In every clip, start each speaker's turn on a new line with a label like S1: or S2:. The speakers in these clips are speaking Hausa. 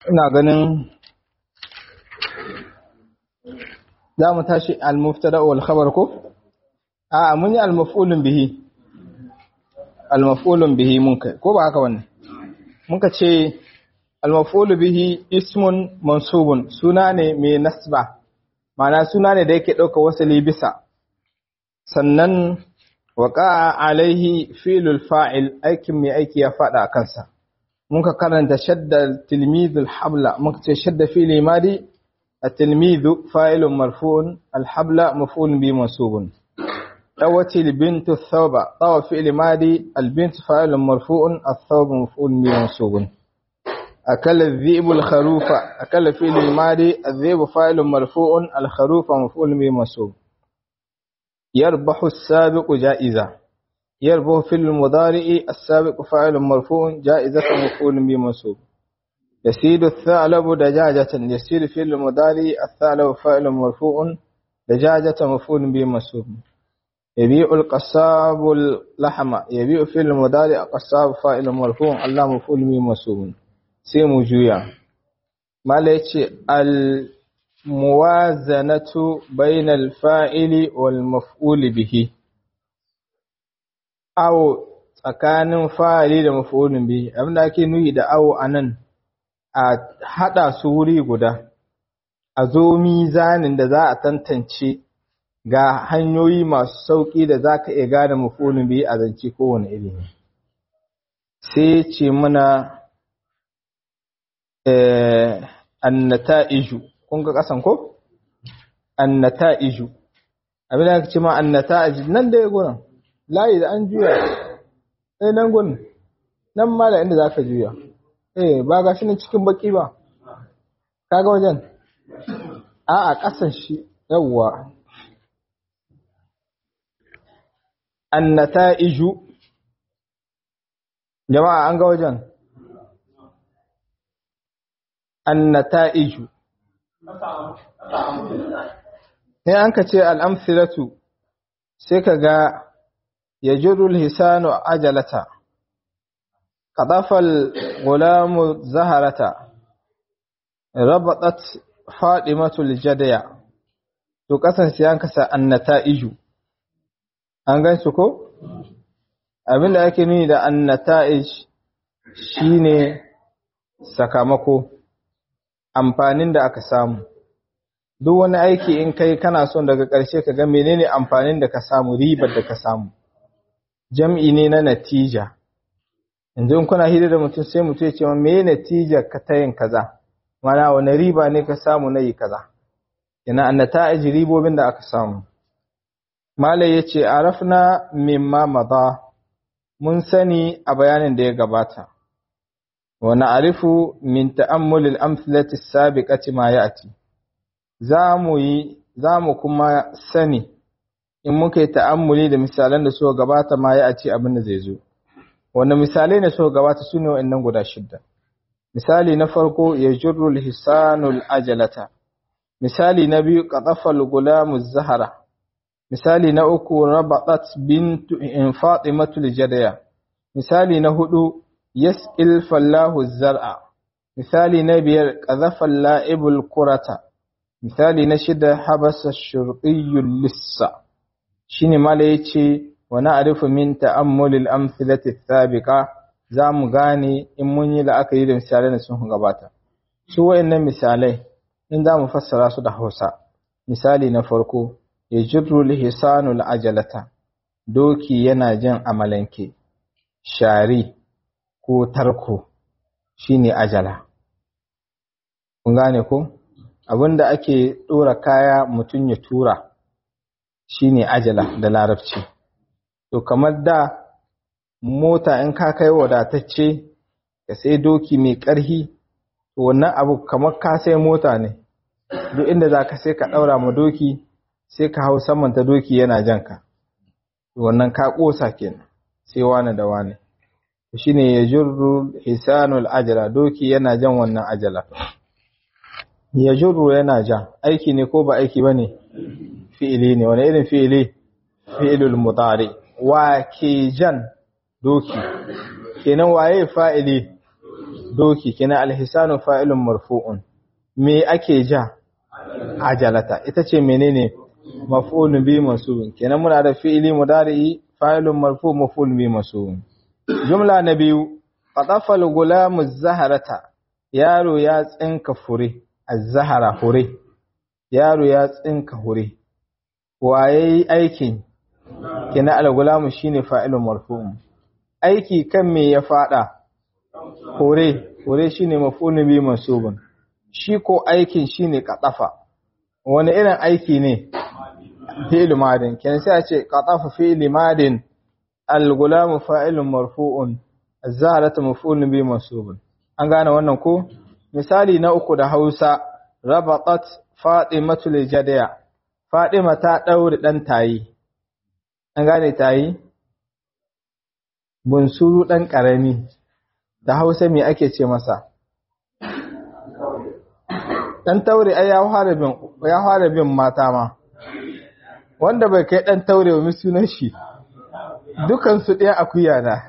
S1: ina ganin za mu tashi al-muftada wal khabar ko a mun yi al-maf'ulun bihi al-maf'ulun bihi mun kai ko ba haka wannan muka ce al-maf'ulu bihi ismun mansubun suna ne mai nasba ma'ana suna ne da yake dauka wasali bisa sannan waqa alaihi fi'lul fa'il aikin mai aiki ya fada kansa muka karanta shadda tilmidul habla muka ce shadda fi'li madi التلميذ فاعل مرفوع الحبل مفعول به منصوب طوت البنت الثوب طوى فعل ماضي البنت فاعل مرفوع الثوب مفعول به منصوب أكل الذئب الخروف أكل فعل ماضي الذئب فاعل مرفوع الخروف مفعول به منصوب يربح السابق جائزة يربح في المضارع السابق فاعل مرفوع جائزة مفعول به منصوب يسيد الثعلب دجاجة يسيد في المضارع الثعلب فاعل مرفوع دجاجة مفعول به منصوب يبيع القصاب اللحم يبيع في المضارع قصاب فاعل مرفوع الله مفعول به منصوب سيمو جويا ما ليتي الموازنة بين الفاعل والمفعول به أو tsakanin fa'ili da maf'ulun bihi abinda ake nuyi da awo anan a haɗa su wuri guda, a zo mizanin da za a tantance ga hanyoyi masu sauƙi da za ka iya gane mafonin biyu a zance kowane ilimi. Sai ce muna annata iju, kun ga ƙasan ko? Annata iju. Abin da ce ma annata iju nan da ya gunan, layi da an juya, ɗaya nan gunan, nan ma da inda za ka juya. eh ba ga shi ne cikin baki ba kaga wajen a a ƙasan shi yawwa annata'iju jama'a an ga wajen annata'iju ne an ka ce al'amsilatu sai ka ga ya jirul hisanu ajalata قطف الغلام زهرة ربطت فاطمة الجدية to kasance an kasa annata'iju an gan su ko abinda ake nuni da annata'ij shine sakamako amfanin da aka samu duk wani aiki in kai kana son daga ƙarshe ka ga menene amfanin da ka samu ribar da ka samu jam'i ne na natija yanzu in kuna hira da mutum sai mutum ya ce ma me natija ka ta yin kaza mana wani riba ne ka samu na yi kaza ina an nata'ij ribobin da aka samu malai yace arafna mimma madha mun sani a bayanin da ya gabata wa na'rifu min ta'ammul al-amthilati as-sabiqati ma ya'ti zamu yi zamu kuma sani in muka yi ta'ammuli da misalan da suka gabata ma ya'ti abin da zai zo wanda misalai ne suka gabata su ne wa'annan guda shidda misali na farko ya jirrul hisanul ajalata misali na biyu qatafal gulamu zahara misali na uku rabatat bintu in fatimatul jadaya misali na hudu yasqil fallahu zar'a misali na biyar qadhafal la'ibul qurata misali na shida habasa shurqiyul lissa shine mala yace wa na'rifu min ta'ammulil amthilati as-sabiqa zamu gane in mun yi la'akari da misalan da sun gabata su wayannan misalai in zamu fassara su da Hausa misali na farko yajru lihisanul ajalata doki yana jin amalanke shari ko tarko shine ajala kun gane ko abinda ake dora kaya mutun ya tura shine ajala da larabci to kamar da mota in ka kai wadatacce ka sai doki mai ƙarhi to wannan abu kamar ka sai mota ne duk inda za ka sai ka ɗaura ma doki sai ka hau saman ta doki yana jan ka wannan ka ƙosa kenan sai wani da wani shi ne ya jirru hisanul ajala doki yana jan wannan ajala ya jirru yana jan aiki ne ko ba aiki ba ne fi'ili ne wani irin fi'ili fi'ilul mutari wa ke jan doki kenan waye fa'ili doki kina alhisanu fa'ilun marfu'un me ake ja ajalata ita ce menene maf'ulun bi mansubun kenan muna da fi'ili mudari'i fa'ilun marfu maf'ulun bi mansubun jumla na biyu qatafa al-gulamu zaharata yaro ya tsinka fure az-zahara fure yaro ya tsinka hure waye aikin kina al-gulamu shine fa'ilun marfu'un aiki kan me ya fada hure hure shine maf'ulun bi mansubun shi ko aikin shine qatafa wani irin aiki ne fi'il madin kenan sai a ce qatafa fi'il madin al-gulamu fa'ilun marfu'un az-zaharatu maf'ulun bi mansubun an gane wannan ko misali na uku da Hausa rabatat fatimatu lijadiya fatima ta daure dan tayi an gane tayi bunsuru dan karami da Hausa me ake ce masa dan taure ai ya fara bin ya fara bin mata ma wanda bai kai dan taure wa sunan shi dukan su ɗaya akuya na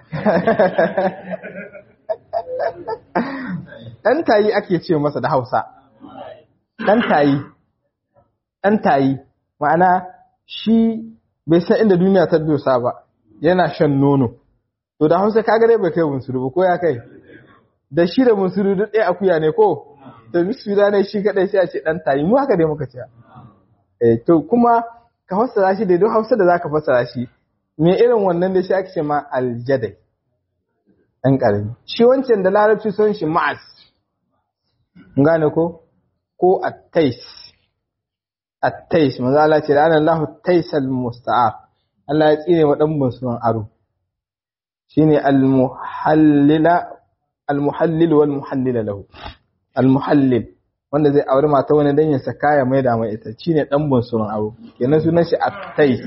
S1: dan tayi ake ce masa da Hausa dan tayi dan tayi ma'ana shi bai san inda duniya ta dosa ba yana shan nono to da Hausa kaga dai bai kai bunsuru ba ko ya kai da shi da bunsuru duk ɗaya akuya ne ko da misira ne shi kadai sai a ce dan tayi mu haka dai muka ce eh to kuma ka fassara shi da duk Hausa da zaka fassara shi me irin wannan da shi ake ce ma aljadai dan karami shi wancan da larabci son shi ma'as gane ko ko at-tais at-tais manzo Allah ce da Allahu taisal musta'ar Allah ya tsine wa dan bunsuran aro shine al-muhallila al-muhallil wal muhallila lahu al-muhallil wanda zai aure mata wani dan ya saka ya maida mai ita shine dan bunsuran aro kenan sunan shi at-tais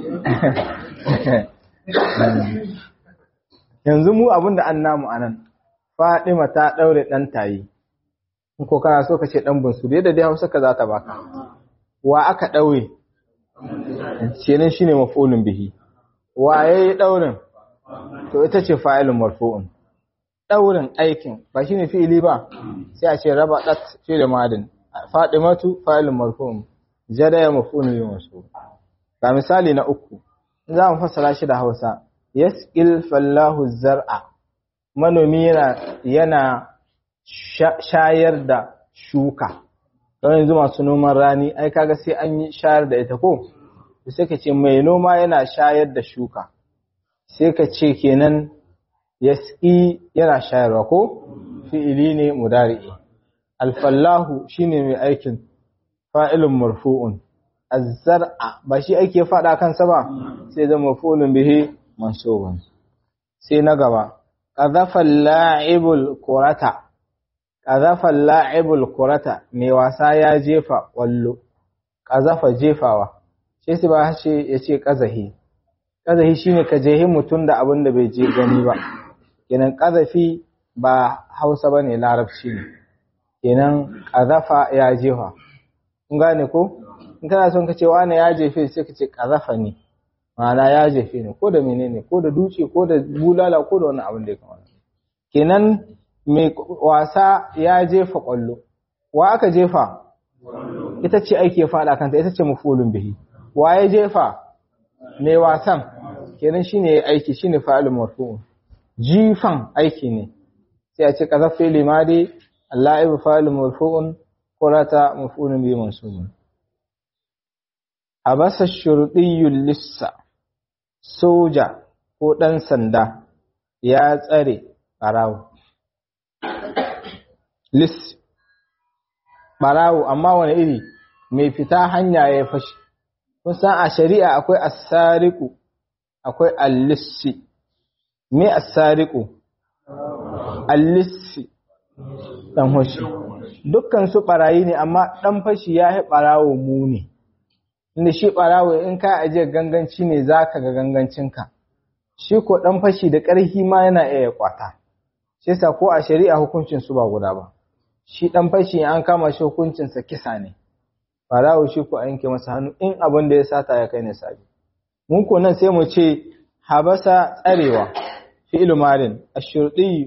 S1: yanzu mu abinda an namu anan Fadima ta daure dan tayi in ko kana so ka ce dan bunsuru yadda dai Hausa ka za ta baka wa aka daure kenan shine maf'ulun bihi wa yayi daurin to ita ce fa'ilun marfu'un daurin aikin ba shine fi'ili ba sai a ce raba dat fi'il madin fadimatu fa'ilun marfu'un jadaya maf'ulun bihi mansub ga misali na uku za mu fassara shi da Hausa yasqil fallahu zar'a manomi yana yana shayar da shuka don yanzu masu noman rani ai kaga sai an yi shayar da ita ko sai ka ce mai noma yana shayar da shuka sai ka ce kenan yasqi yana shayarwa ko fi'ili ne mudari'i alfallahu shine mai aikin fa'ilun marfu'un az-zar'a ba shi ake fada kansa ba sai zama maf'ulun bihi mansubun sai na gaba qadhafa al-la'ibul qurata qadhafa al-la'ibul qurata mai wasa ya jefa wallo qadhafa jefawa sai sai ba shi yace qazahi qazahi shine ka jehi mutun da abin da bai je gani ba kenan qazafi ba Hausa bane larabci ne kenan qadhafa ya jefa kun gane ko in kana son ka ce wani ya jefe sai ka ce qazafa ne ma'ana ya jefe ne ko da menene ko da duce ko da bulala ko da wani abin da ya kamata kenan mai wasa ya jefa kwallo wa aka jefa ita ce aiki ya fada kanta ita ce mafulun bihi wa ya jefa mai wasan kenan shine aiki shine fa'ilun marfu'un jifan aiki ne sai a ce qazafi limadi al-la'ib fa'ilun marfu'un qurata mafulun bihi mansubun abasa shurdiyyul lissa soja ko ɗan sanda ya tsare ɓarawo. Lis, ɓarawo, amma wani iri mai fita hanya ya fashi. Kun san a shari'a akwai asariku, akwai allissi. Me asariku? Allissi, ɗan fashi. Dukkan su ɓarayi ne, amma ɗan fashi ya yi ɓarawo muni. inda shi ɓarawo in ka ajiye ganganci ne za ka ga gangancinka shi ko ɗan fashi da ƙarfi ma yana iya kwata shi sa ko a shari'a hukuncin su ba guda ba shi ɗan fashi an kama shi hukuncinsa kisa ne ɓarawo shi ko a yanke masa hannu in abin da ya sata ya kai ne sabi mun ko nan sai mu ce habasa tsarewa fi'il madin ashurdi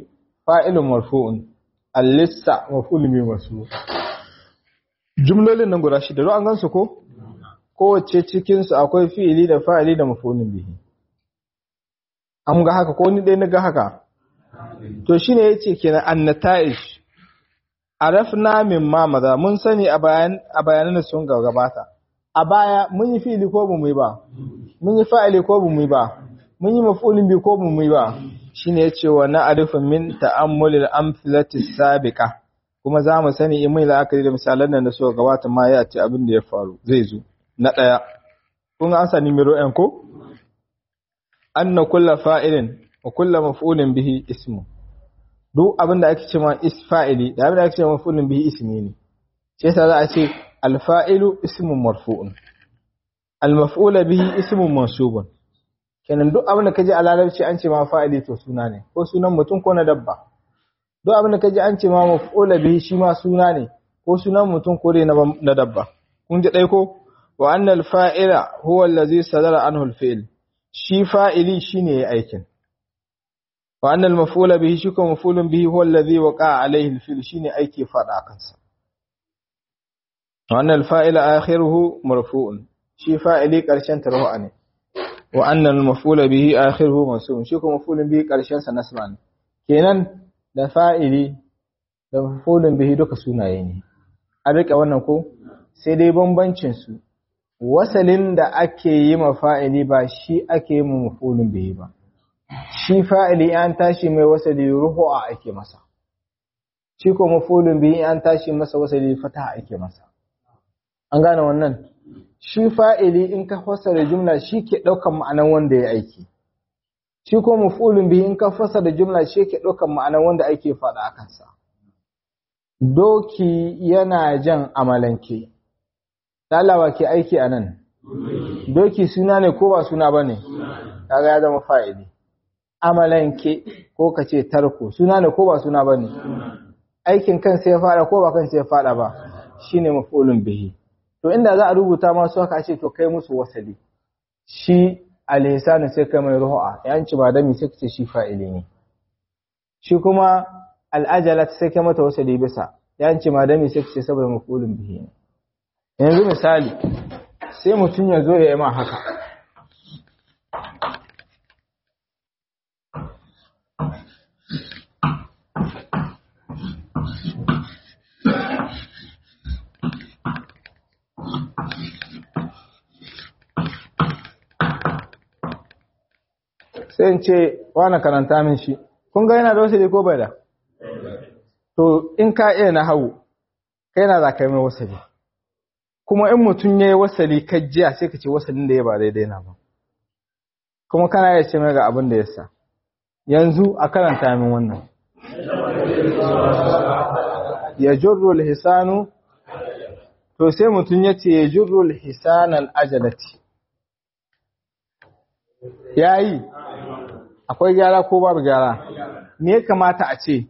S1: fa'ilun marfu'un al-lissa maf'ulun bi masu jumlolin nan guda shida an gansu ko kowace cikin su akwai fi'ili da fa'ili da maf'ulun bihi an ga haka ko ni dai na ga haka to shine yace kenan annata'ij arafna min ma maza mun sani a bayan a bayanan da sun gabata a baya mun yi fi'ili ko bu mu yi ba mun yi fa'ili ko bu mu yi ba mun yi maf'ulin bi ko bu mu yi ba shine yace wa na'rifu min ta'ammulil amthilati sabiqa kuma za mu sani in mai la'akari da misalan nan da suka gabata ma ya ce abin da ya faru zai zo na daya kun an sani miro en ko anna kullu fa'ilin wa kullu maf'ulin bihi ismu duk abin da ake cewa is fa'ili da abin da ake cewa maf'ulun bihi ismi ne sai yasa za a ce al-fa'ilu ismun marfu'un al-maf'ula bihi ismun mansubun kenan duk abin da kaji a larabci an ce ma fa'ili to suna ne ko sunan mutum ko na dabba duk abin da kaji an ce ma maf'ula bihi shi ma suna ne ko sunan mutum ko dai na dabba kun ji dai ko wa anna al-fa'ila huwa allazi sadara anhu al-fi'l shi fa'ili shine yayi aikin وأن المفعول به شكو مفعول به هو الذي وقع عليه الفعل شيني أيكي فدا كنسا وأن الفاعل آخره مرفوع شي فاعلي قرشن تروح أني وأن المفعول به آخره منصوب شكو مفعول به قرشن سنسمع ne kenan da fa'ili da maf'ulun bihi duka sunaye ne a rika wannan ko sai dai bambancin su wasalin da ake yi ma fa'ili ba shi ake yi ma maf'ulun bihi ba shi fa'ili an tashi mai wasali ruhu'a ake masa, shi ko mafulun biyu an tashi masa wasali fataha ake masa. An gane wannan, shi fa'ili in ka fasara jumla shi ke ɗaukan ma'anan wanda ya aiki, shi ko mafulun biyu in ka fasara jumla shi ke ɗaukan ma'anan wanda ake faɗa a kansa. Doki yana jan amalanke, ɗalawa ke aiki a nan, doki suna ne ko ba suna ba ne, kaga ya zama fa'ili. amalanke ko ka ce tarko suna ne ko ba suna ba ne aikin kan sai ya fada ko ba kan sai ya fada ba shi ne mafulun bihi to inda za a rubuta masu haka ce to kai musu wasali shi alhisanu sai kai mai ruhu'a yanci ba dami sai ce shi fa'ili ne shi kuma al'ajalat sai kai mata wasali bisa yanci ma dami sai ce saboda mafulun bihi ne yanzu misali sai mutum ya zo ya yi ma haka sai in ce wani karanta min shi kun ga yana da wasali ko bai da to in ka iya na hau kai na za ka yi mai wasali kuma in mutum ya yi wasali jiya sai ka ce wasalin da ya ba daidai na ba kuma kana iya ce mai ga abin da ya sa yanzu a karanta min wannan ya jurru hisanu to sai mutum ya ce ya jurru hisanan ajalati ya yi akwai gyara ko babu gyara me ya kamata a ce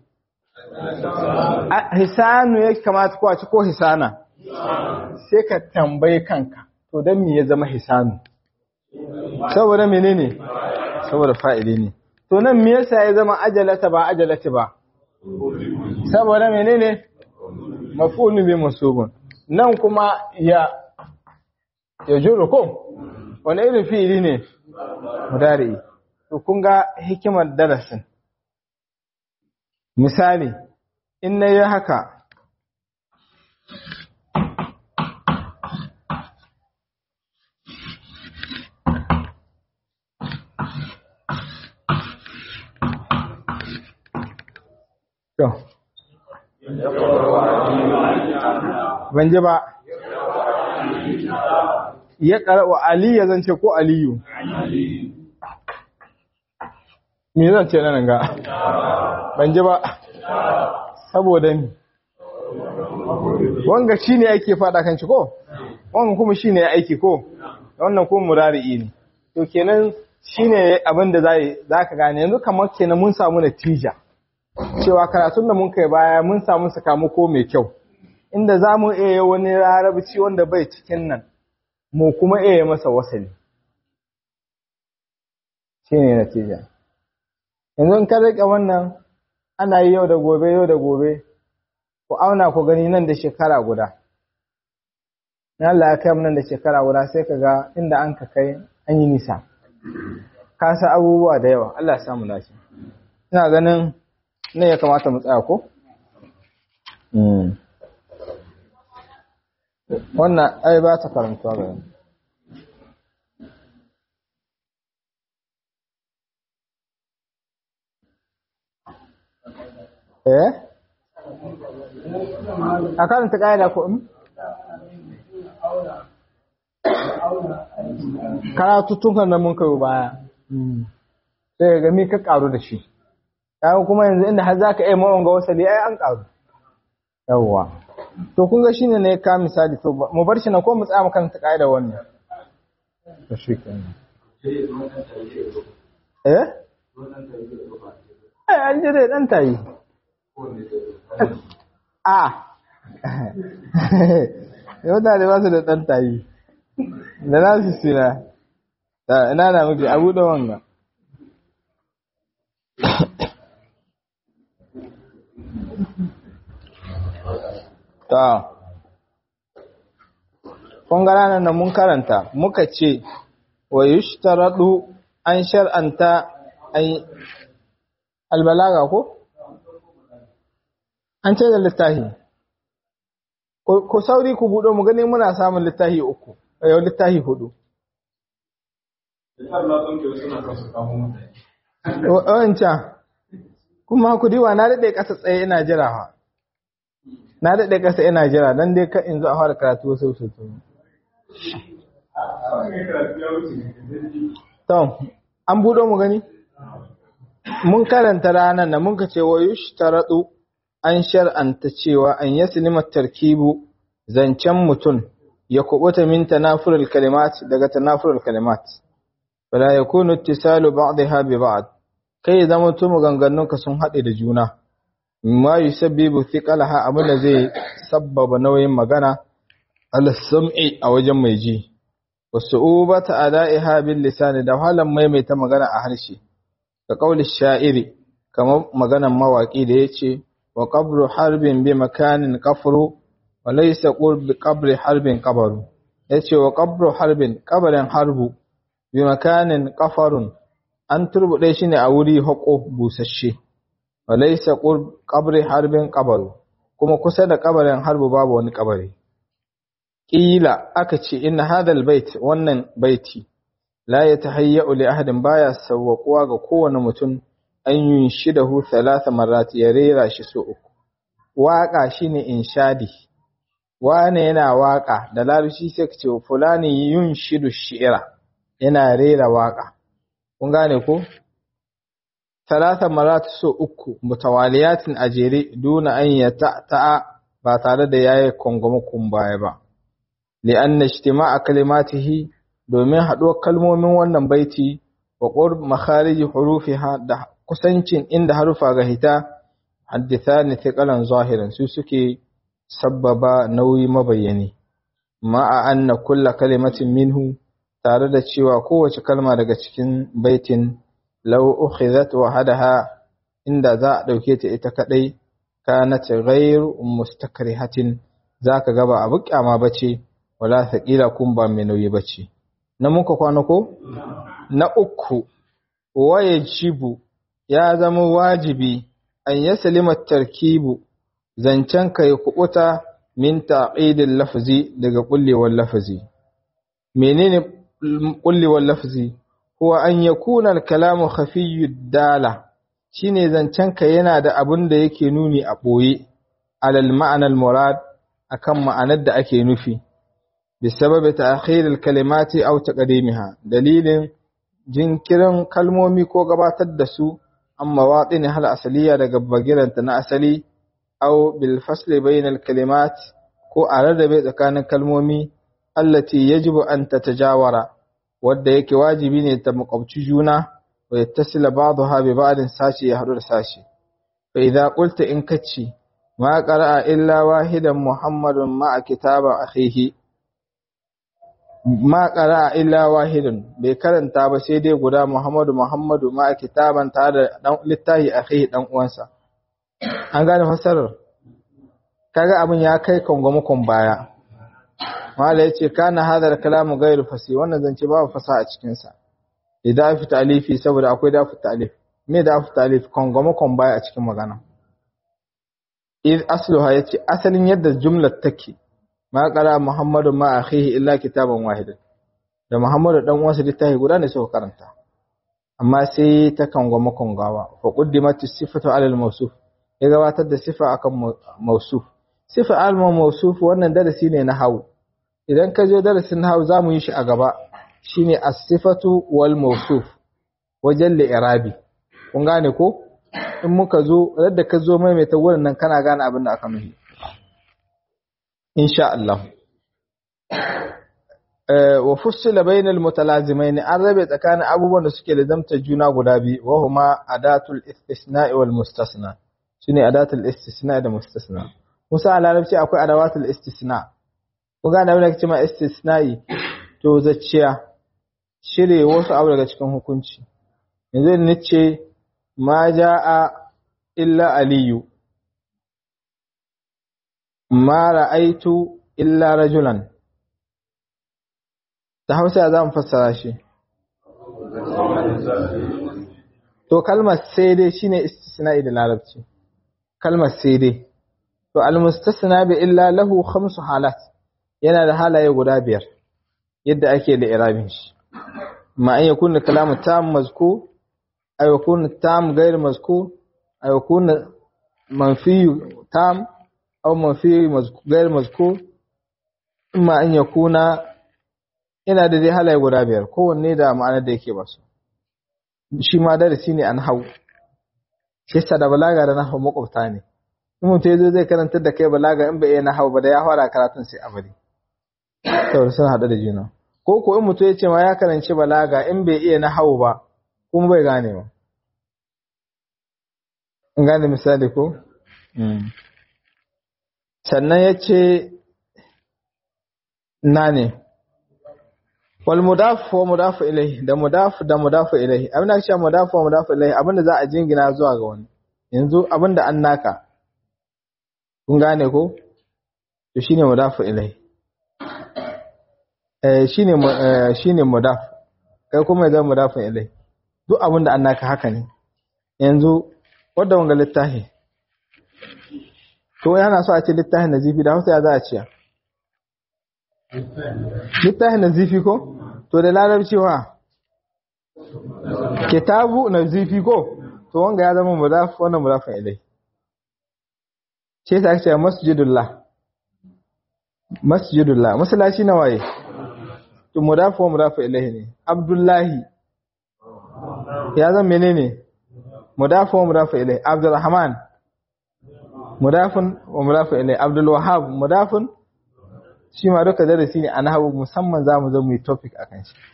S1: hisanu ya kamata ko a ci ko hisana sai ka tambaye kanka to don me ya zama hisanu saboda menene saboda fa'ili ne to nan me yasa ya zama ajalata ba ajalati ba saboda menene maf'ulun bi masubun nan kuma ya ya juro ko wani irin fi'ili ne mudari to kun ga hikimar darasin misali in na yi haka to ban ji ba ya ƙara'u aliyu zan ce ko aliyu me zan ce nan ga ban ji ba saboda ni wanga shi ne ake fada kan shi ko wanga kuma shi ne ya aiki ko wannan kuma murari'i ne to kenan shi ne abin da za ka gane yanzu kamar kenan mun samu natija cewa karatun da mun kai baya mun samu sakamako mai kyau inda za mu iya wani larabci wanda bai cikin nan mu kuma iya masa wasali shi ne natija yanzu ka rike wannan ana yi yau da gobe yau da gobe ku auna ku gani nan da shekara guda na Allah ya kai mu nan da shekara guda sai ka ga inda an ka kai an yi nisa ka sa abubuwa da yawa Allah ya samu lafi ina ganin ne ya kamata mu tsaya ko wannan ai ba ta karantuwa ga yanzu eh a karanta ƙa'ida ko in karatuttukan da mun kayo baya sai ga mi ka karu da shi kayan kuma yanzu inda har za ka iya mawanga wasali ai an karu yawwa to kun ga shine ne ka misali to mu bar shi na ko mu tsaya makaranta ƙa'ida wannan to shi kenan eh ai an jire dan tayi a yau da ba su da ɗan tayi da na su sina da ina na muke abu da wanga ta ƙungara nan mun karanta muka ce wa yushtaradu an shar'anta albalaga ko? an ce da littafi ku sauri ku buɗo mu gani muna samun littafi uku yau littafi hudu wancan kuma ku diwa na daɗe ƙasa tsaye ina jira ha na daɗe ƙasa ina jira don dai ka in zo a fara karatu sau sau sau to an buɗo mu gani mun karanta ranar da mun ka ce wa yushtaratu an shar'anta cewa an yaslima tarkibu zancen mutum ya kubuta min tanafurul kalimat daga tanafurul kalimat fala yakunu ittisalu ba'daha bi ba'd kai zama to maganganun ka sun hade da juna ma yusabbibu thiqalaha abin zai sabbaba nauyin magana al sam'i a wajen mai ji wasu'ubata ada'iha bil lisani da halan maimaita magana a harshe ka kauli sha'iri kamar maganan mawaki da yace wa qabru harbin bi makanin qafru wa laysa qurbi qabri harbin qabru yace wa qabru harbin qabrin harbu bi makanin qafarun an turbude shi ne a wuri hako busasshe wa laysa qurb qabri harbin qabru kuma kusa da kabarin harbu babu wani kabari kila aka ce inna hadal bait wannan baiti la yatahayya li ahadin baya sawwaquwa ga kowane mutum an yunshidahu thalatha marrat ya rera shi so uku waka shine inshadi wane yana waka da larabci sai ka ce fulani yunshidu shi'ra yana rera waka kun gane ko thalatha marrat so uku mutawaliyatin ajere duna an yata ba tare da yayi kongomo kun baya ba li'anna ijtima'a kalimatihi domin haɗuwar kalmomin wannan baiti wa qurb makharij hurufiha da kusancin inda harufa ga hita haddithani thiqalan zahiran su suke sabbaba nauyi mabayyani ma'a anna kulla kalimatin minhu tare da cewa kowace kalma daga cikin baitin law ukhidhat wahadaha inda za a dauke ta ita kadai kanat ghayr mustakrihatin zaka ga ba abu kyama bace wala thaqila kun ba mai nauyi bace na muka kwana ko na uku wayajibu ya zama wajibi an yaslima tarkibu zancen kai kubuta min taqidil lafzi daga kullewar lafzi menene kullewar lafzi huwa an yakuna al-kalamu khafiyyud dala shine zancen ka yana da abin da yake nuni a boye alal ma'anar murad akan ma'anar da ake nufi bisababi ta'khir al-kalimati aw taqdimiha dalilin jinkirin kalmomi ko gabatar da su amma waɗin hal asaliya daga bagiranta na asali aw bil fasli bayna al kalimat ko a rarrabe tsakanin kalmomi allati yajibu an tatajawara wadda yake wajibi ne ta makwabci juna wa yattasila ba'daha bi ba'din sashi ya hadu da sashi fa idza qulta in kace ma qara'a illa wahidan muhammadun ma'a kitaba akhihi ma qara'a illa wahidun bai karanta ba sai dai guda Muhammadu Muhammadu ma kitaban tare da dan littahi akhi dan uwansa an gane fassarar kaga abin ya kai kongomakon baya mala ya ce kana hadar kalamu gairu fasi wannan zance babu fasa a cikinsa idan fi talifi saboda akwai dafi talif me dafi talif kongomakon baya a cikin magana iz asluha yace asalin yadda jumlar take ma qara muhammadu ma akhihi illa kitaban wahidan da muhammadu dan uwansa littafi guda ne suka karanta amma sai ta kangwama kongawa fa quddimat sifatu ala al-mawsuf ya gabatar da sifa akan mawsuf sifa al-mawsuf wannan darasi ne na hawu idan ka je darasin hawu zamu yi shi a gaba shine as-sifatu wal mawsuf wajen li'irabi kun gane ko in muka zo yadda ka zo maimaita wurin nan kana gane abin da aka nufi insha Allah wa fussila bainal mutalazimain an rabe tsakanin abubuwan da suke lazamta juna guda biyu wa huma adatul istisna'i wal mustasna shine adatul istisna da mustasna musa a larabci akwai adawatul istisna kun gane abin da kace ma istisna'i to zacciya shire wasu abu daga cikin hukunci yanzu ni ce ma ja'a illa aliyu ma ra'aitu illa rajulan da hausa za mu fassara shi to kalmar sai dai shine istisna'i da larabci kalmar sai dai to almustasna bi illa lahu khamsu halat yana da halaye guda biyar yadda ake da irabin shi ma an yakuna kalamu tam mazkur ay yakuna tam ghayr mazkur ay yakuna manfi tam aw manfi ghayr mazkur imma an yakuna yana da dai halaye guda biyar kowanne da ma'anar da yake basu shi ma darasi ne an hau shi sa da balaga da nahwu makwabta ne in mutum yazo zai karantar da kai balaga in bai iya nahwu ba da ya fara karatun sai a bari saboda sun haɗu da juna ko ko in mutum ya ce ma ya karanci balaga in bai iya nahwu ba kuma bai gane ba in gane misali ko sannan ya ce na ne wal mudaf wa mudaf ilayhi da mudaf da mudaf ilayhi abin da cewa mudaf wa mudaf ilayhi abinda za a jingina zuwa ga wani yanzu abinda an naka kun gane ko to shine mudaf ilayhi eh shine shine mudaf kai kuma yanzu mudaf ilayhi duk abinda an naka haka ne yanzu wanda wanga littafi to yana so a ce littafin nazifi da Hausa ya za a ce littafin nazifi ko to da larabci wa kitabu nazifi ko to wanga ya zama mudaf wannan mudaf ilai ce ta ce masjidullah masjidullah masallaci na waye to mudaf wa mudaf ilai ne abdullahi ya zama menene mudaf wa mudaf ilai abdurrahman mudafun wa mudaf ilai abdul wahhab mudafun shi ma duka darasi ne a nahawu musamman za mu zo mu yi topic a kan shi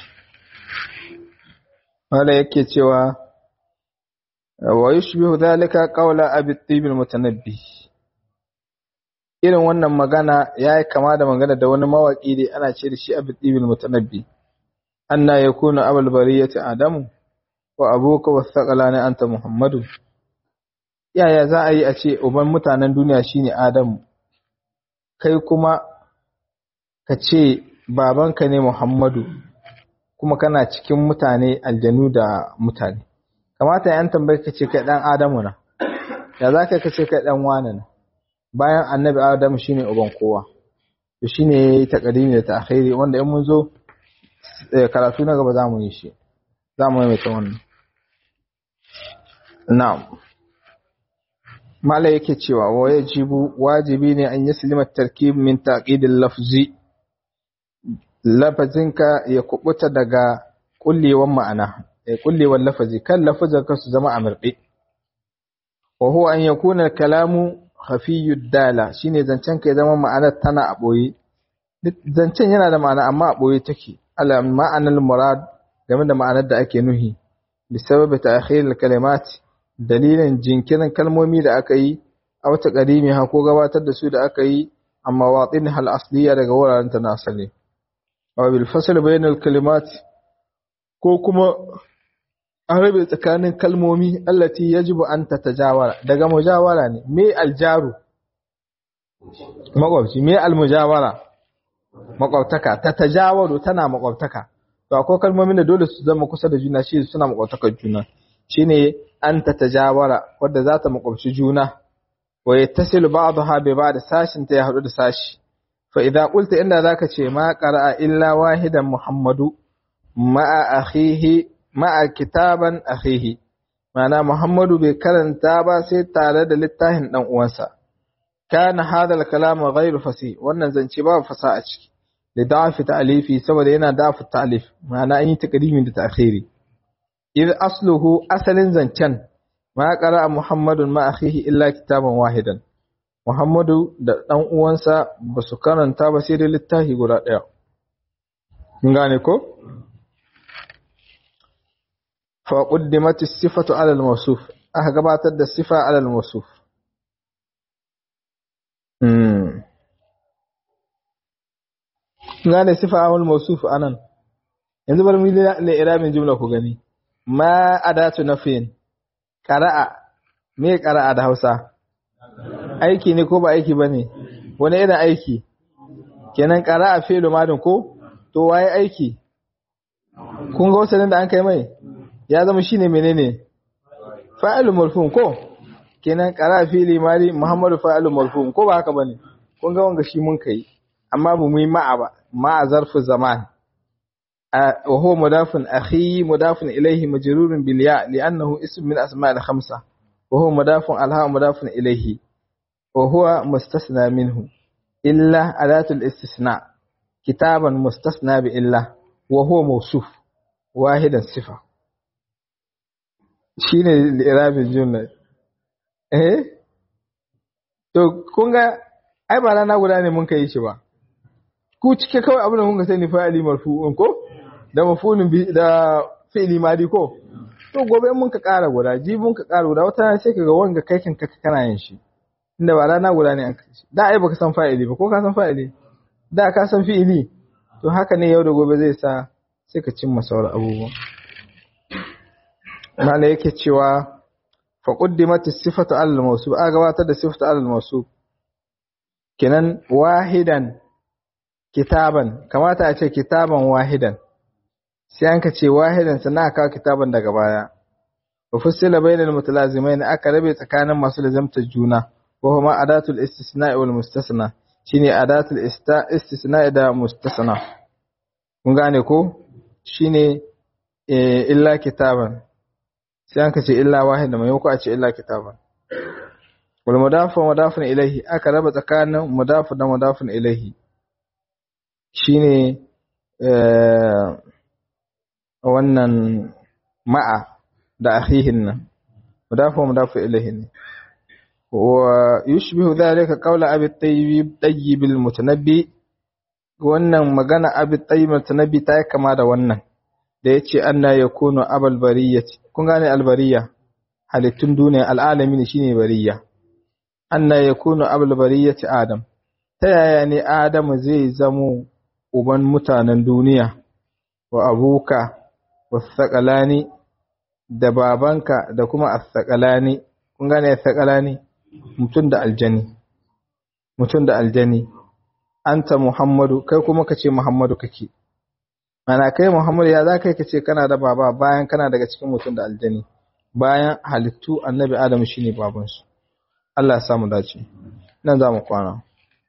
S1: wanda yake cewa wa yushbihu dhalika qawla abi tibul mutanabbi irin wannan magana yayi kama da magana da wani mawaki da ana ce da shi abi tibul mutanabbi anna yakunu abul bariyati adamu wa abuka wasaqalani anta muhammadu yaya za a yi a ce uban mutanen duniya shine adamu kai kuma ka ce babanka ne Muhammadu kuma kana cikin mutane aljanu da mutane kamata yan tambayi ka ce kai dan Adamu na ya za ka ce kai dan wane na bayan annabi Adamu shine uban kowa to shine takadimi da ta'khiri wanda in mun zo karatu na gaba zamu yi shi zamu yi mai wannan na'am mala yake cewa wa yajibu wajibi ne an yaslima tarkib min taqidil lafzi lafazinka ya kubuta daga kullewan ma'ana ya kullewan lafazi kan lafazin ka su zama amirɗe wa huwa an yakuna kalamu khafiyud dala shine zancen ka ya zama ma'anar tana a boye zancen yana da ma'ana amma a boye take ala ma'anar murad game da ma'anar da ake nuhi bi sababi ta'khir kalimat dalilin jinkirin kalmomi da aka yi a wata kadimi ha ko gabatar da su da aka yi amma watin hal asliya daga wuraren ta na asali aw bil fasl bain al kalimat ko kuma an rabe tsakanin kalmomi allati yajibu an tatajawara daga mujawara ne me aljaru makwabci me almujawara makwabtaka tatajawaru tana makwabtaka to akwai kalmomin da dole su zama kusa da juna shi suna makwabtakar juna shine an tatajawara wadda za ta makwabci juna wa yattasilu ba'daha bi ba'd sashin ta ya hadu da sashi fa idza qulta inda zaka ce ma qara'a illa wahidan muhammadu ma'a akhihi ma'a kitaban akhihi ma'ana muhammadu bai karanta ba sai tare da littafin dan uwansa kana hadal kalam ghairu fasi wannan zance ba fasa a ciki da da'afi ta'alifi saboda yana da'afi ta'alif ma'ana an yi takdimin da ta'khiri idh asluhu asalin zancen ma qara'a muhammadun ma akhihi illa kitaban wahidan muhammadu da dan uwansa ba su karanta ba sai da littafi guda daya kun gane ko fa quddimat as-sifatu 'ala al-mawsuf aka gabatar da sifa 'ala al-mawsuf hmm gane sifa 'ala al-mawsuf anan yanzu bari mu yi iramin jumla ku gani ma adatu nafin qara'a me qara'a da Hausa aiki ne ko ba aiki bane wani irin aiki kenan qara'a fi'lu madin ko to waye aiki kun ga wasanin da an kai mai ya zama shine menene fa'ilu marfu'un ko kenan qara'a fi'li madi muhammadu fa'ilu marfu'un ko ba haka bane kun ga wanga shi mun kai amma ba mu yi ma'a ba ma'a zarfu zaman وهو مضاف أخي مضاف إليه مجرور بالياء لأنه اسم من أسماء الخمسة وهو مضاف الها مضاف إليه وهو مستثنى منه إلا أداة الاستثناء كتابا مستثنى بإلا وهو موصوف واحدا صفة shine lirabin jumla eh to kun ga ai ba rana guda ne mun kai shi ba ku cike kawai abin da mun ga sani fa'ili marfu'un ko da mafulin bi da fi'li madi ko to gobe mun ka ƙara guda jibin ka ƙara guda wata sai kaga wanga kai kan ka kana yin shi inda ba rana guda ne aka shi da ai baka san fa'ili ba ko ka san fa'ili da ka san fi'ili to haka ne yau da gobe zai sa sai ka cimma sauran abubuwa mala yake cewa fa quddimat as-sifatu al-mawsuf a gabatar da sifatu al-mawsuf kenan wahidan kitaban kamata a ce kitaban wahidan sai an ka ce wahidan sannan aka kitaban daga baya wa fussila bainal mutalazimain aka rabe tsakanin masu lazamtar juna wa huma adatul istisna wal mustasna shine adatul istisna da mustasna kun gane ko shine illa kitaban sai an ka ce illa wahidan mai ko a ce illa kitaban wal mudafu mudafun ilaihi aka raba tsakanin mudafu da mudafun ilaihi shine wannan ma'a da akhihin nan mudafu mudafu ilayhi ne wa yushbihu dhalika qawla abi tayyib tayyib al mutanabbi wannan magana abi tayyib mutanabbi ta kama da wannan da yace anna yakunu abal bariyati kun gane al bariya halittun duniya al alamin shine bariya anna yakunu abal bariyati adam ta yaya ne adamu zai zamo uban mutanen duniya wa abuka wasaƙalani da babanka da kuma asaƙalani kun gane asaƙalani mutum da aljani mutum da aljani anta muhammadu kai kuma ka ce muhammadu kake mana kai muhammadu ya za kai ka ce kana da baba bayan kana daga cikin mutum da aljani bayan halittu annabi adam shine babansu Allah ya samu dace nan za mu kwana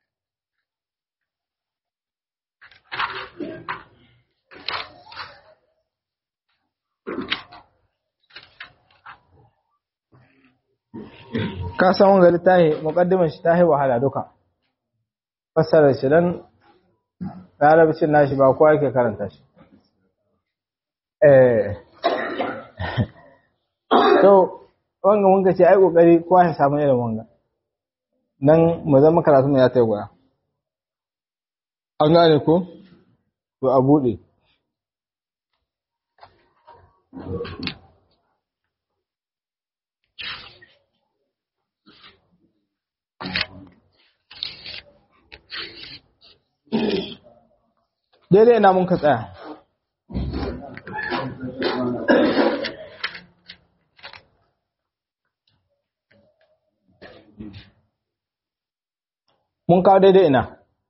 S1: ka san wanga littafi muqaddiman shi tahi wahala duka fassara shi dan larabcin nashi ba kowa yake karanta shi eh to wanga mun ga ce ai kokari kowa ya samu irin wanga nan mu zama karatu mu ya tayi gura an gane ko to a bude daidai ina mun ka tsaya mun kawo daidai ina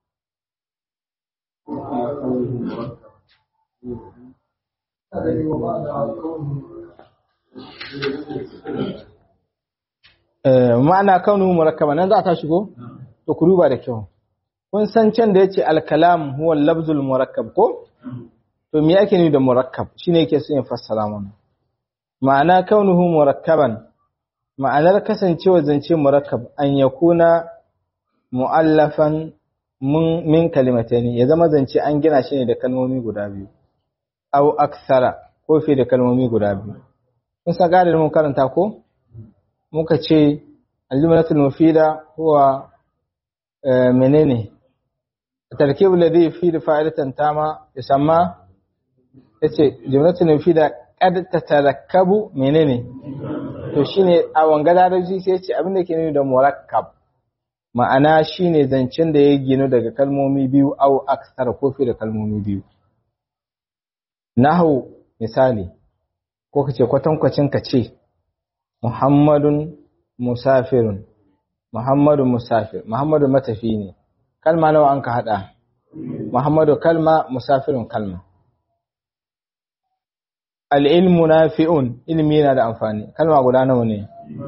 S1: ma'ana kaunu murakkaba nan za ta shigo to ku duba da kyau kun san can da yace al-kalam huwa al-lafzul murakkab ko to me yake ni da murakkab shine yake so in fassara mana ma'ana kaunuhu murakkaban ma'anar kasancewa zance murakkab an yakuna mu'allafan min kalimataini ya zama zance an gina shi ne da kalmomi guda biyu aw aksara ko fi da kalmomi guda biyu kun san ga da mun karanta ko muka ce al-jumlatul mufida huwa menene tarkib alladhi yufidu fa'ilatan tama yusamma yace jumlatul mufida qad tatarakkabu menene to shine a wanga larabci sai yace abin da ke nuni da murakkab ma'ana shine zancen da ya ginu daga kalmomi biyu aw aksara ko fi da kalmomi biyu nahu misali ko kace kwatankwacin ka ce Muhammadun musafirun Muhammadu musafir Muhammadu matafi ne kalma nawa an ka hada Muhammadu kalma musafirun kalma al-ilmu nafi'un ilmi yana da amfani kalma guda nawa ne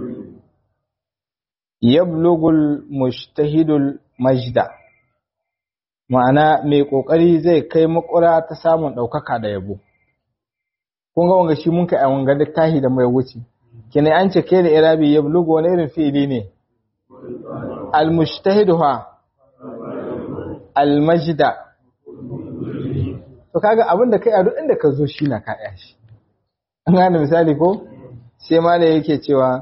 S1: yablugul mujtahidul majda ma'ana mai kokari zai kai makura ta samun daukaka da yabo kun ga wanga shi mun kai a wanga littafi da mai wuce kene an ce kai da irabi yablugu wani irin fi'ili ne al-mujtahidu ha al-majda to kaga abinda kai a duk inda ka zo shi na ka shi an gane misali ko sai ma da yake cewa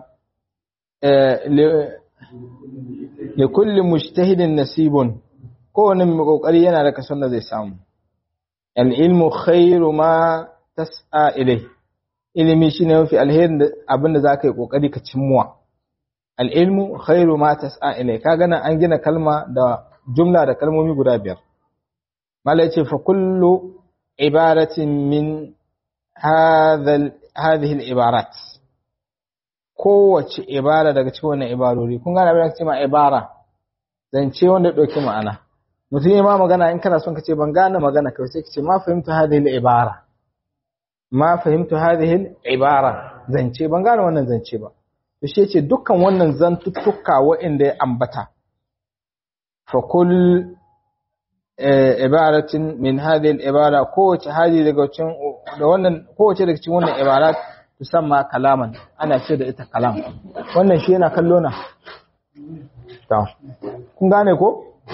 S1: li kulli mujtahidin nasibun kowane mai kokari yana da kason da zai samu al-ilmu khairu ma tas'a ilai ilimi shine mafi alherin abin da zaka yi kokari ka cimmuwa al-ilmu khairu ma tas'a ilai kaga nan an gina kalma da jumla da kalmomi guda biyar mala yace fa kullu ibaratin min hadha hadhihi al-ibarat kowace ibara daga cikin wannan ibarori kun gane abin da kace ma ibara zance wanda dauki ma'ana mutum ya ma magana in kana son ka ce ban gane magana kai sai ka ce ma fahimtu hadhihi al-ibara ma fahimtu hadhihi al-ibara zance ban gane wannan zance ba to shi yace dukkan wannan zantuttuka waɗanda ya ambata fa kull ibaratin min hadhihi al-ibara kowace hadi daga cikin da wannan kowace daga cikin wannan ibarat tusamma kalaman ana ce da ita kalam wannan shi yana kallo na to kun gane ko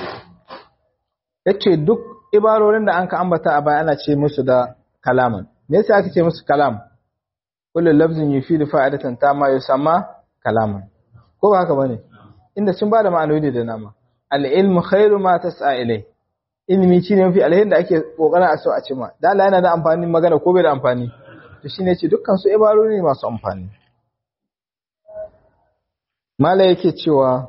S1: yace duk ibarorin da an ka ambata a baya ana ce musu da kalaman me yasa aka ce musu kalam kullu lafzin yufidu fa'idatan tamma yusamma kalaman ko ba haka bane inda sun bada ma'anoni da nama al-ilmu khairu ma tas'a ilai ilimi shine mafi alherin da ake kokarin a so a cima da Allah yana da amfani magana ko bai da amfani to shine ce dukkan su ibarori ne masu amfani mala yake cewa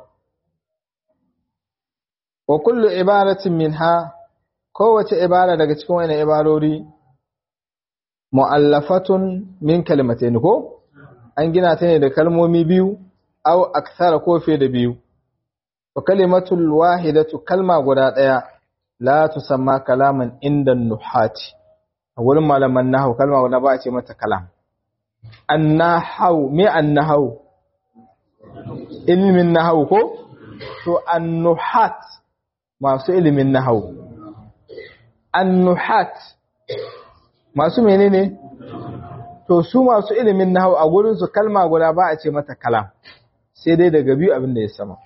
S1: wa kullu ibaratin minha kowace ibara daga cikin wannan ibarori mu'allafatun min kalimatain ko an gina ta ne da kalmomi biyu aw akthara ko fiye da biyu wa kalimatul wahidatu kalma guda daya la tusamma kalaman inda nuhati a wurin malaman nahwu kalma guda ba a ce mata kalam annahu me annahu ilmin nahwu ko to annuhat masu ilimin nahwu annuhat masu menene to su masu ilimin nahwu a gurin su kalma guda ba a ce mata kalam sai dai daga biyu abin da ya sama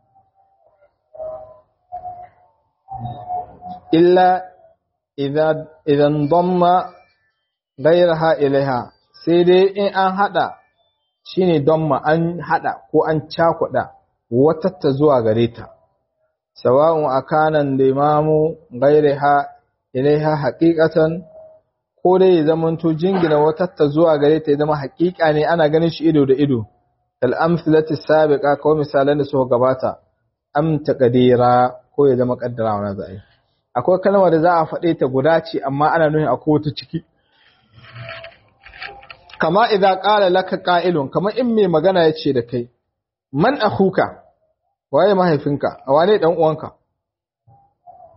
S1: illa idan damma gairaha ilaiha sai dai in an hada shine damma an hada ko an cakuda watatta zuwa gare ta sawa'un akanan limamu gairaha ilaiha haqiqatan ko dai ya zamanto jingina watatta zuwa gare ta ya zama haƙiƙa ne ana ganin shi ido da ido kal amsalati sabiqa ko misalan da suka gabata am taqdira ko ya zama kaddara wannan zai akwai kalma da za a faɗe ta guda ce amma ana nuni akwai wata ciki kama idza qala laka qa'ilun kama in mai magana yace da kai man akhuka waye mahaifinka wane dan uwanka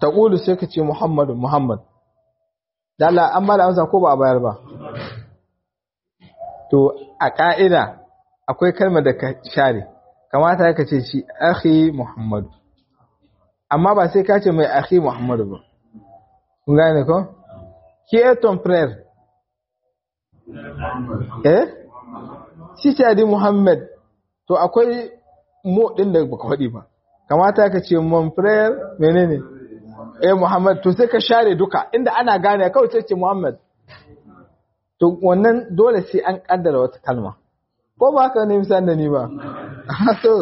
S1: taqulu sai ka ce muhammadu muhammad da Allah an ba da amsa ko ba a bayar ba to a ka'ida akwai kalmar da ka share kamata ka ce shi akhi muhammadu amma ba sai ka ce mai akhi muhammadu ba kun gane ko qui est ton frère eh shi ce adi muhammad to akwai mu din da baka faɗi ba kamata ka ce mon frère menene eh muhammad to sai ka share duka inda ana gane kawai sai ce muhammad to wannan dole sai an kaddara wata kalma ko ba ka ne misali da ni ba to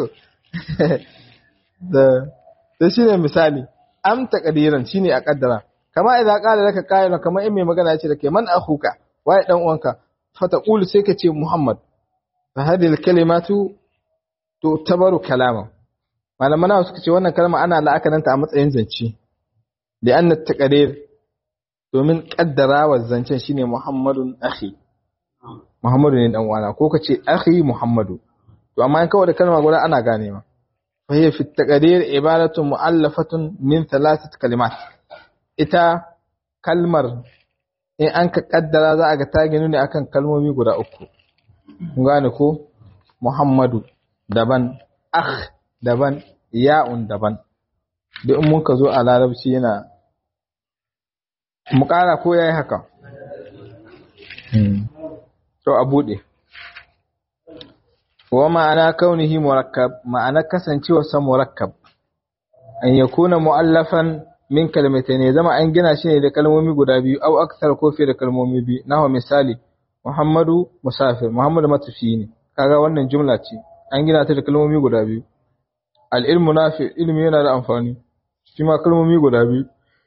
S1: da da shine misali am taqdiran shine a kaddara kama idan qala laka qailun kama in mai magana ce da ke man akhuka waye dan uwanka fa taqulu sai ka ce muhammad fa hadhihi al-kalimatu tu'tabaru kalama malaman nawa suka ce wannan kalma ana la'akaranta a matsayin zance da anna taqdir domin kaddarawa zancen shine muhammadun akhi muhammadu ne dan uwana ko kace akhi muhammadu to amma in kawai da kalma guda ana ganewa fa hiya fi taqdir ibaratu mu'allafatun min thalathat kalimat ita kalmar in an ka kaddara za a ga ta ginu ne akan kalmomi guda uku kun gane ko muhammadu daban akh daban ya'un daban duk in muka zo a larabci yana mu ƙara ko yayi haka to a buɗe wa ma'ana kaunihi murakkab ma'ana kasancewa sa murakkab an yakuna mu'allafan min kalmatayn zama an gina shi ne da kalmomi guda biyu au aksar ko fiye da kalmomi biyu nawa misali muhammadu musafir muhammadu matafi ne kaga wannan jumla ce an gina ta da kalmomi guda biyu al'ilmu nafi ilmi yana da amfani shi ma kalmomi guda biyu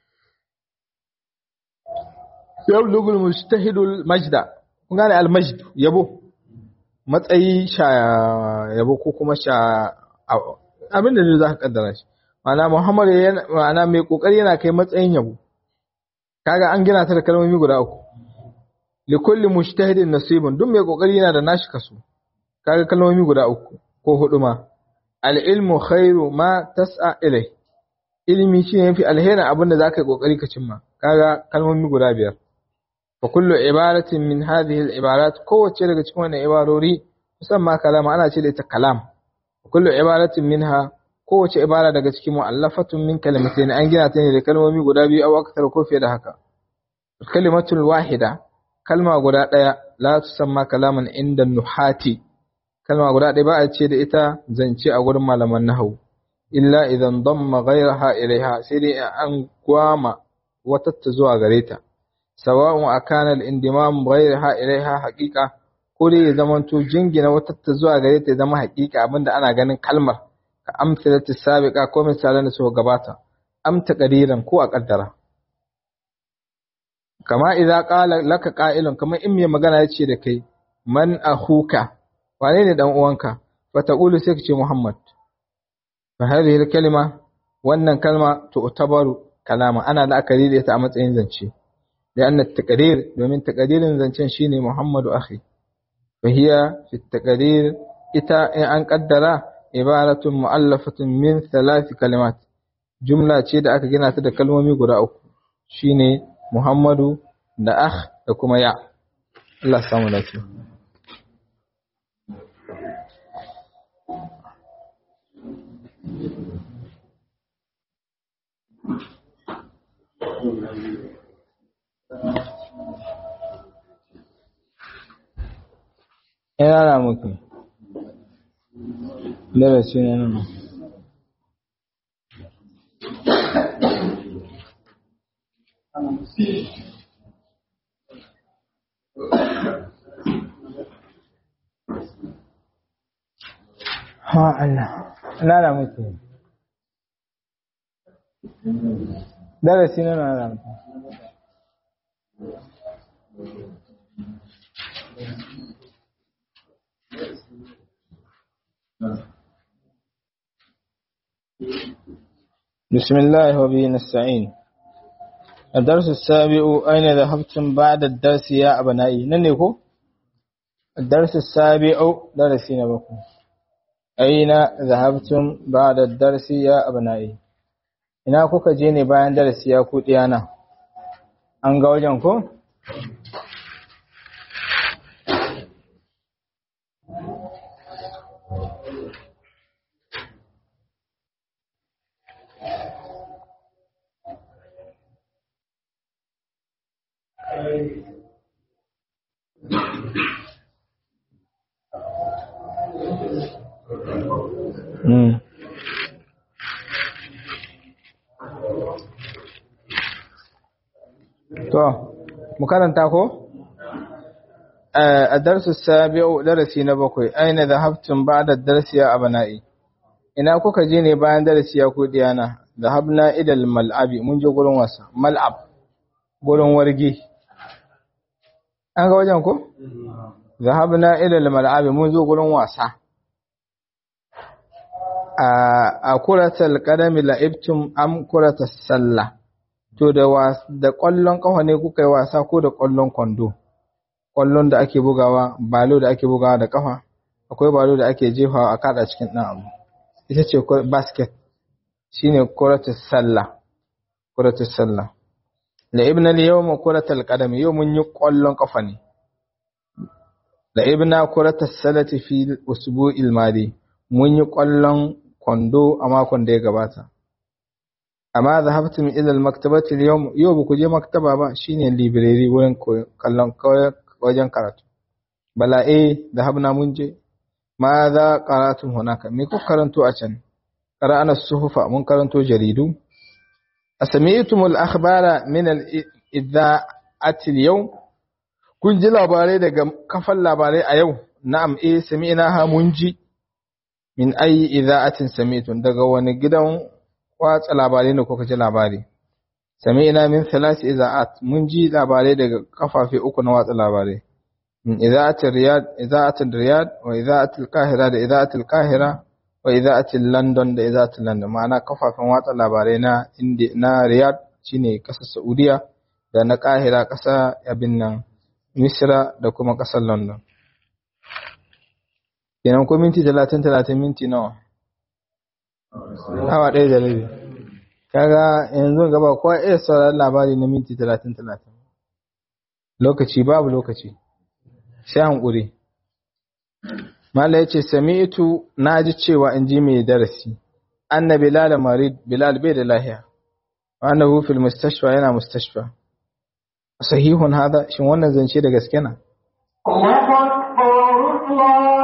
S1: yau lugul mustahidul majda kun gane al-majd yabo matsayi sha yabo ko kuma sha abin da zai za ka kaddara shi ma'ana muhammad yana ma'ana mai kokari yana kai matsayin yabo kaga an gina ta da kalmomi guda uku li kulli mujtahidin nasibun duk mai kokari yana da nashi kaso kaga kalmomi guda uku ko hudu ma al-ilmu khairu ma tas'a ilai ilimi shi ne fi alherin abin da zaka yi kokari ka cimma kaga kalmomi guda biyar fa kullu ibaratin min hadhihi al-ibarat kowace daga cikin wannan ibarori musamman kalama ana ce da ita kalam fa kullu ibaratin minha kowace ibara daga cikin mu'allafatun min kalimatayn an gina ta ne da kalmomi guda biyu aw akthar ko fiye da haka kalimatul wahida kalma guda daya la tusamma kalaman inda nuhati kalma guda ɗaya ba a ce da ita zance a gurin malaman nahawu illa idan damma ghayraha ilaiha sai dai an gwama wata ta zuwa gare ta sawa'un akana al-indimam ghayraha ilaiha haqiqa ko dai ya zamanto jingina wata ta zuwa gare ta ya zama haqiqa abinda ana ganin kalmar ka amsalati sabiqa ko misalan da suka gabata am taqdiran ko a kaddara kama idza qala laka qa'ilun kamar in mai magana yace da kai man akhuka wane ne dan uwanka fa taqulu sai kace muhammad fa hadhihi kalima wannan kalma tu'tabaru kalama ana la'akari da ita a matsayin zance da anna taqdir domin taqdirin zancen shine muhammadu akhi fa hiya fi taqdir ita in an kaddara ibaratun mu'allafatun min thalath kalimat jumla ce da aka gina ta da kalmomi guda uku shine muhammadu da akh da kuma ya Allah samu lafiya Ina na muku darasi ne nan ha Allah ina na muku darasi ne nan na muku بسم الله وبه نستعين الدرس السابع أين ذهبتم بعد الدرس يا أبنائي ننكو الدرس السابع درسنا بكم أين ذهبتم بعد الدرس يا أبنائي ina kuka je ne bayan darasi ya ku diyana an ga wajen ko Mm. To, mu karanta ko? A darsu sabi'u darasi na bakwai, aina da haftun ba da darasi ya abana'i. Ina kuka je ne bayan darasi ya kuɗi yana, da habna idal mal'abi, mun je gurin wasa, mal'ab, gurin wargi. An ga wajen ko? Da habna idal mal'abi, mun zo gurin wasa. A kuratal ƙadami la'ibtum am kuratal sallah. to da da ƙwallon ƙafa ne kuka yi wasa ko da ƙwallon kwando ƙwallon da ake bugawa balo da ake bugawa da ƙafa akwai balo da ake jefawa a kada cikin ɗan abu ita ce basket shine kuratus sallah kuratus sallah la ibna al yawma kuratul qadam yau mun yi ƙwallon ƙafa ne la ibna kuratus salati fi usbu'il madi mun yi ƙwallon kwando a makon da ya gabata amma zahabtum ila almaktabati alyawm yau ba ku je maktaba ba shine library wurin kallon wajen karatu bala eh zahabna mun je ma za qaratum hunaka me ku karanto a can qara'ana suhufa mun karanto jaridu asami'tum al-akhbara min al-idha'ati al-yawm kun ji labarai daga kafan labarai a yau na'am eh sami'na ha mun ji min ayi idha'atin sami'tum daga wani gidan watsa labarai ne kuka ji labari sami ina min thalasi iza'at mun ji labarai daga kafafe uku na watsa labarai min iza'atul riyad iza'atul riyad wa iza'atul qahira da iza'atul qahira wa iza'atul london da iza'atul london ma'ana kafafen watsa labarai na indi na riyad shine kasar saudiya da na qahira kasa abin nan misra da kuma kasar london kenan ko minti 30 30 minti nawa awa ɗaya da rabi kaga yanzu gaba kowa iya sauraron labari na minti talatin talatin lokaci babu lokaci sai hankuri mala ya ce sami'tu na ji cewa in ji mai darasi anna bilal marid bilal bai da lahiya wa annahu fil mustashfa yana mustashfa sahihun hada shin wannan zance da gaske na
S2: Allahu akbar